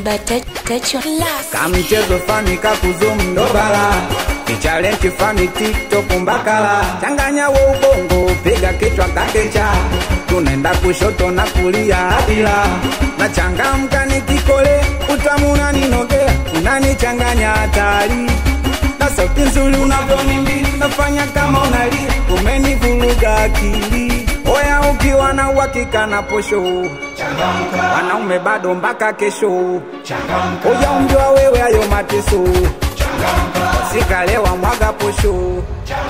kamchezo fani kakuzum ndobala kichalenti fani tiktok mbakala changanya wo ubongo piga kichwa kakecha tunaenda kushoto na kulia adila na changamka nikikole utamu unaninogea unanichanganya hatari na sauti nzuri unavyonimbi nafanya kama unalia umenivuruga akili oya ukiwa na uhakika na posho wanaume bado mpaka kesho oya umjua wewe ayo mateso sikalewa mwaga posho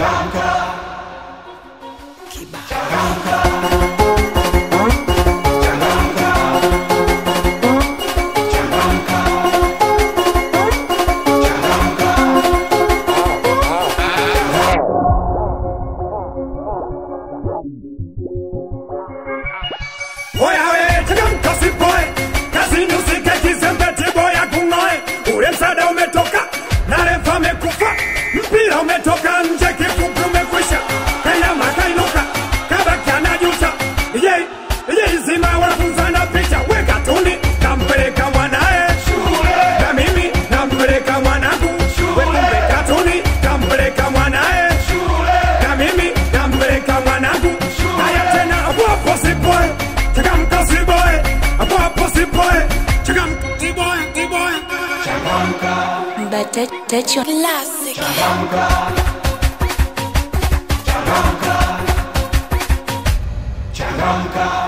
Oya we, changamka sipoe, kazini usike kizembeti boya kung'oe. Ule msaada umetoka na refa amekufa, mpira umetoka nje, kifupi umekwisha. Kanyama kainuka, kabaki anajuta. Ije, ije izima wanafunzana picha, we katuni kampeleka mwanae na mimi nampeleka mwanangu. We kumbe katuni kampeleka mwanae na mimi nampeleka mwanangu. Haya tena hapo hapo sipoe, changamka siboe, hapo hapo sipoe, changamka siboe, siboe. Changamka,